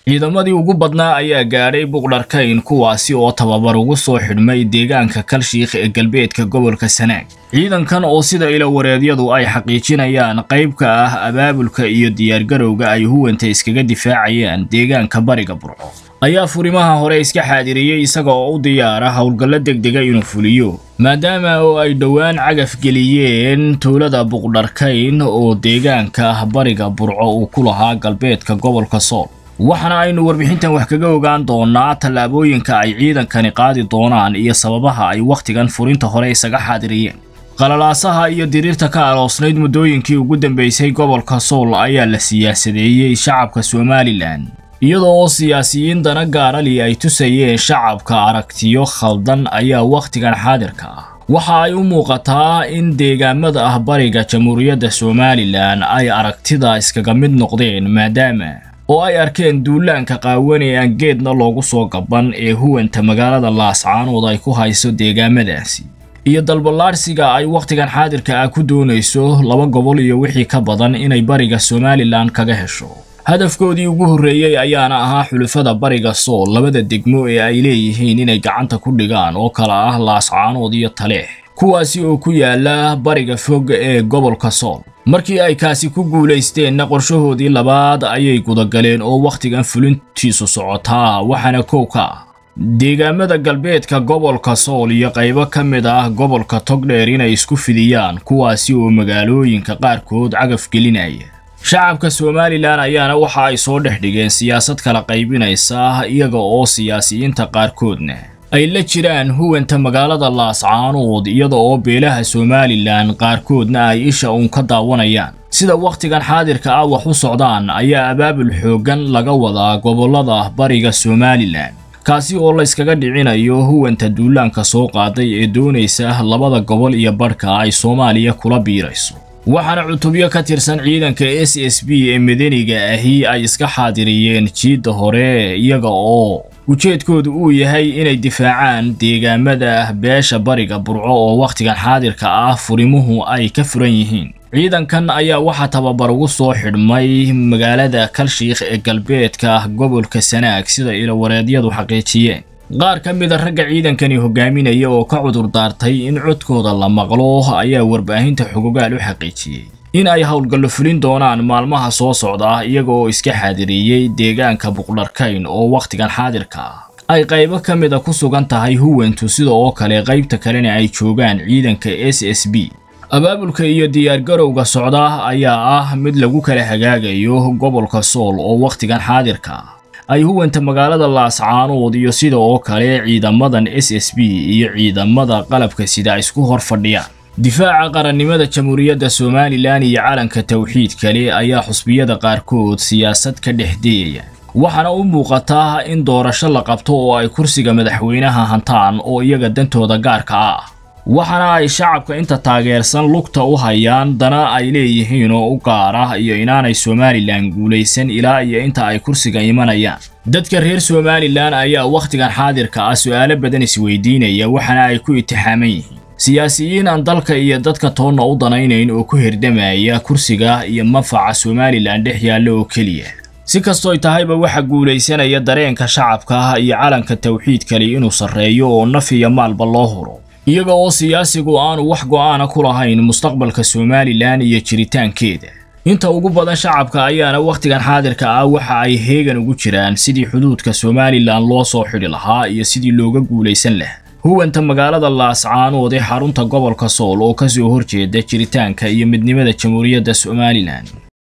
ciidamadii ugu badnaa ayaa gaadhay buqdharkayn kuwaasi oo tababar ugu soo xidhmay deegaanka kalshiikh ee galbeedka gobolka sanaag ciidankan oo sida ilawareedyadu ay xaqiijinayaan qayb ka ah abaabulka iyo diyaargarowga ay huwanta iskaga difaacayaan deegaanka bariga burco ayaa furimaha hore iska xaadiriyey isaga oo u diyaara howlgallo degdega inuu fuliyo maadaama oo ay dhowaan cagaf geliyeen tuulada buqdharkayn oo deegaanka bariga burco uu ku lahaa galbeedka gobolka sool waxaana aynu warbixintan wax kaga ogaan doonaa tallaabooyinka ay ciidankani qaadi doonaan iyo sababaha ay wakhtigan furinta hore isaga xaadiriyeen qalalaasaha iyo diriirta ka aloosnayd muddooyinkii ugu dambeysay gobolka sool ayaa la siyaasadeeyey shacabka somalilan iyadoo oo siyaasiyiin dana gaarali ay tusayeen shacabka aragtiyo khaldan ayaa wakhtigan xaadirka ah waxa ay u muuqataa in deegaamada ah bariga jamhuuriyadda somalilan ay aragtida iskaga mid noqdeen maadaama oo ay arkeen duulaanka qaawan ee aan geedna loogu soo gaban ee huwanta magaalada laascaanood ay ku hayso deegaamadaasi iyo dalballaadhsiga ay wakhtigan xaadirka ah ku doonayso laba gobol iyo wixii ka badan inay bariga somalilan kaga hesho hadafkoodii ugu horreeyey ayaana ahaa xulufada bariga sool labada degmo ee ay leeyihiin inay gacanta ku dhigaan oo kala ah laascaanood iyo taleex kuwaasi oo ku yaala bariga fog ee gobolka sool markii ay kaasi ku guulaysteenna qorshahoodii labaad ayay gudagaleen oo wakhtigan fulintiisu socotaa waxaana kow ka ah deegaamada galbeedka gobolka sool iyo qaybo ka mid ah gobolka togdheer inay isku fidiyaan kuwaasi oo magaalooyinka qaarkood cagaf gelinaya shacabka somalilan ayaana waxa ay soo dhex dhigeen siyaasad kala qaybinaysa iyaga oo siyaasiyiinta qaarkoodna ay la jiraan huwanta magaalada laascaanood iyada oo beelaha somalilan qaarkoodna ay isha uun ka daawanayaan sida wakhtigan xaadirka ah wax u socdaan ayaa abaabul xooggan laga wadaa gobollada bariga somalilan kaasi oo layskaga dhicinayo huwanta duulaanka soo qaaday ee doonaysa labada gobol iyo badhka ay soomaaliya kula biirayso waxaana cutubyo ka tirsan ciidanka s s b ee madaniga ahi ay iska xaadiriyeen jiidda hore iyaga oo ujeedkoodu uu yahay inay difaacaan deegaamada beesha bariga burco oo wakhtigan xaadirka ah furimuhu ay ka furan yihiin ciidankan ayaa waxaa tababar ugu soo xidhmay magaalada kalshiikh ee galbeedka gobolka sanaag sida ilawareedyadu xaqiijiyeen qaar ka mida ragga ciidankani hogaaminaya oo ka cudur daartay in codkooda la maqlo ayaa warbaahinta xogogaal u xaqiijiyey in ay howlgallo fulin doonaan maalmaha soo socda iyaga oo iska xaadiriyey deegaanka buqdharkayn oo wakhtigan xaadirka ah ay qaybo ka mida ku sugan tahay huwantu sida oo kale qaybta kalena ay joogaan ciidanka s s b abaabulka iyo diyaargarowga socda ayaa ah mid lagu kala hagaagayo gobolka sool oo wakhtigan xaadirka ah ay huwanta magaalada laascaanood iyo sida oo kale ciidamadan s s b iyo ciidamada qalabka sida isku hor fadhiyaan difaaca qarannimada jamhuuriyadda somalilan iyo calanka tawxiid kale ayaa xusbiyada qaarkood siyaasad ka dhex dayaya waxaana u muuqataa in doorasho la qabto oo ay kursiga madaxweynaha hantaan oo iyaga dantooda gaarka ah waxaana ay shacabka inta taageersan lugta u hayaan dana ay leeyihiin oo u gaar ah iyo inaanay somalilan guulaysan ilaa iyo inta ay kursiga imanayaan dadka reer somalilan ayaa wakhtigan xaadirka ah su'aalo badan isweydiinaya waxaana ay ku itixaaman yihiin siyaasiyiin aan dalka iyo dadka toonna u danaynayn oo ku hirdamaya kursiga iyo manfaca somalilan dhex yaalla oo keliya si kastooy tahayba waxa guulaysanaya dareenka shacabka iyo calanka tawxiid kale inuu sarreeyo oo naf iyo maalba loo huro iyaga oo siyaasigu aanu wax go'aana ku lahayn mustaqbalka somalilan iyo jiritaankeeda inta ugu badan shacabka ayaana wakhtigan xaadirka ah waxa ay heegan ugu jiraan sidii xuduudka somalilan loo soo xidhi lahaa iyo sidii looga guulaysan lahaa huwanta magaalada laascaanood ee xarunta gobolka sool oo ka soo horjeeda jiritaanka iyo midnimada jamhuuriyadda somalilan